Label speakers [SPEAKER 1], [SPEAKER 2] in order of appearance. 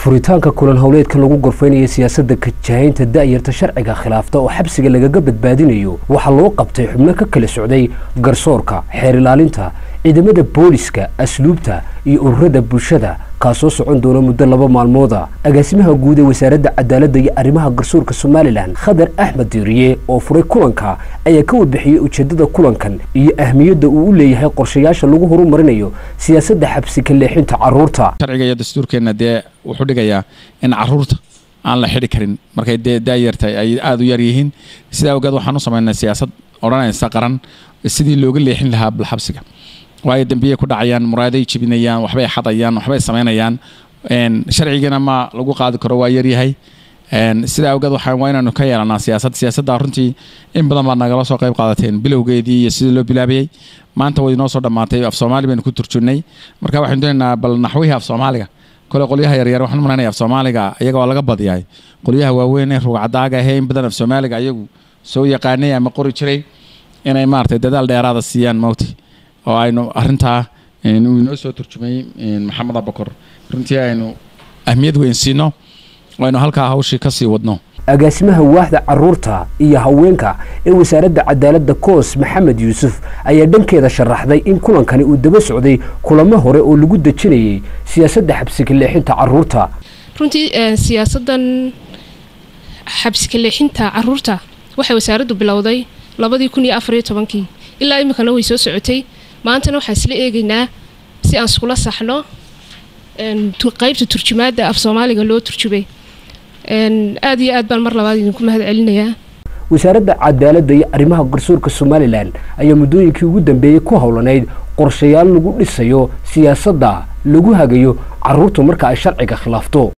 [SPEAKER 1] furitaanka kulan howleedka lagu gorfaynaya siyaasadda kajahaynta da'yarta sharciga khilaafta oo xabsiga lagaga badbaadinayo waxaa loo qabtay xubno ka kala socday garsoorka xeer ilaalinta ciidamada booliska asluubta iyo ururada bulshada kaasoo socon doona muddo laba maalmooda agaasimaha guud ee wasaaradda cadaaladda iyo arrimaha garsoorka somalilan khadar axmed diiriye oo furay kulanka ayaa ka warbixiyey ujeeddada kulankan iyo ahmiyadda uu u leeyahay qorshayaasha lagu horumarinayo siyaasadda xabsi ka leexinta carruurta
[SPEAKER 2] sharciga iyo dastuurkeenna dee wuxuu dhigayaa in carruurta aan la xidhi karin markay dee daayarta ay aada u yar yihiin sidaa awgeed waxaan u samaynay siyaasad odhanaysa qaran sidii looga leexin lahaa balxabsiga waayo dembiyay ku dhacayaan muraaday jebinayaan waxbay xadayaan waxbay samaynayaan sharcigana ma lagu qaadi karo waa yaryahay sidaa awgeed waxaan waa inaanu ka yeelanaa siyaasad siyaasadda runtii in badan baad nagala soo qayb qaadateen bilowgeedii iyo sidii loo bilaabayey maanta way inoo soo dhammaatay af soomaali baynu ku turjunnay marka waxaynu doonaynaa bal naxwihii af soomaaliga kole qolyaha yaryar waxaan malanaya af soomaaliga iyaga waa laga badiyahay qolyaha waaweyn ee rugcadaaga ahee in badan af soomaaliga ayagu soo yaqaanay ama qori jiray inay maaragtay dadaal dheeraada siiyaan mawti oo aynu arintaa uu inoo soo turjumay maxamed abakor runtii aynu ahmiyad weyn siino aynu halkaa hawshii ka sii wadno
[SPEAKER 1] agaasimaha waaxda carruurta iyo haweenka ee wasaaradda cadaaladda koos maxamed yuusuf ayaa dhankeeda sharaxday in kulankani uu daba socday kulamo hore oo lagu dejinayay siyaasadda xabsika leexinta carruurta
[SPEAKER 3] runtii siyaasaddan xabsika leexinta carruurta waxay wasaaraddu bilowday labadii kun iyo afariyo tobankii ilaa iminkana way soo socotay maantana waxaan isla eegaynaa si aan iskula saxno qaybta turjumaadda af soomaaliga loo turjubay aada iyo aad baan mar labaad idinku mahad celinayaa
[SPEAKER 1] wasaaradda cadaaladda iyo arrimaha garsoorka somalilan ayaa muddooyinkii ugu dambeeyey ku howlanayd qorshayaal lagu dhisayo siyaasadda lagu hagayo carruurtu marka ay sharciga khilaafto